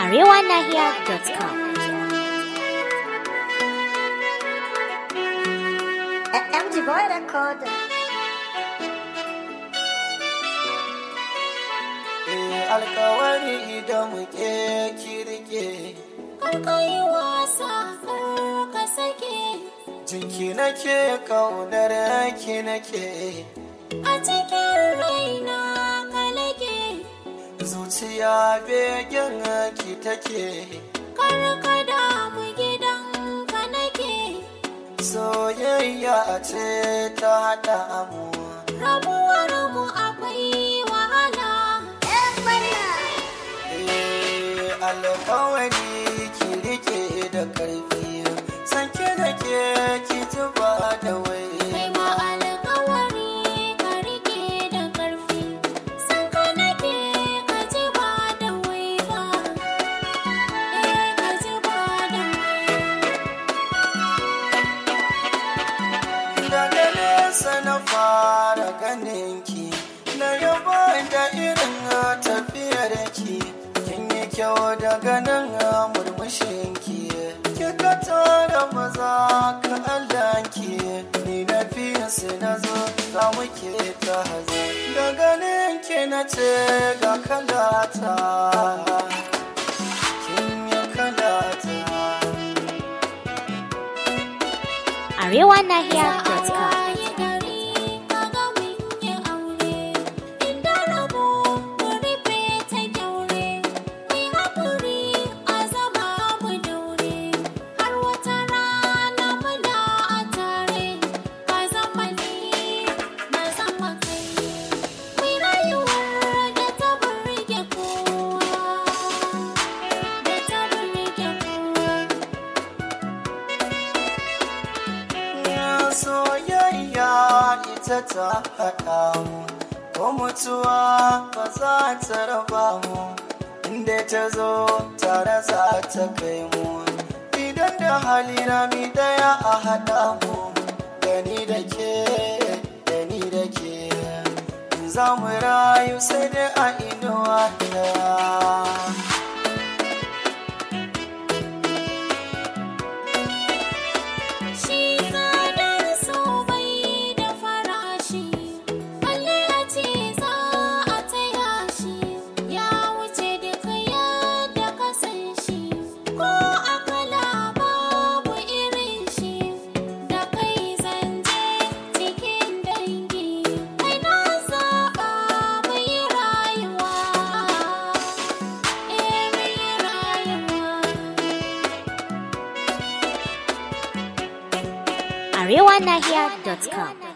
arewanahiya.com. MG Boy Recorder. Eh, alkawari da muke kirke Karkayi wasa kar ka sake jinki nake kaunar ki nake a cikin raina ka lake zuciya begen ki take kar ka damu gidan ka nake soyayya ce ta haɗa mu rabuwar mu akwai wahala Eh, alkawari ki rike da karfi sanke nake ki zuba da wai kai ma alkawari ka rike da karfi san ka nake ka ji ba da wai ba eh ka ji ba da wai daga nesa na fara ganin ki na yaba da irin tafiyar ki kin yi kyau daga nan murmushin ki kika tara maza ka Allah ki ni na fiye su na zo za mu ke ta hazo da ganin ki na ce ga kalata kin yi kalata arewanahiya.com. Waye gari kaga mun yi aure inda rabo mu rufe ta kyaure mai haƙuri a zama mu daure har wata rana muna a tare ka zama ni na zama kai mai rayuwar da ta burge kowa da ta burge kowa soyayya ita ta haɗa mu ko mutuwa ba za ta raba mu inda ta zo tare za ta kai mu idan da hali rami daya a haɗa mu gani da ke gani da ke za mu rayu sai dai a inuwa daya Shi tsadar so bai da farashi, balle a ce za a taya shi, ya wuce duka yadda ka san shi, ko a kala babu irin shi, da kai zanje cikin dangi, kai na zaɓa mai rayuwa, eh mai rayuwa. arewanahiya.com.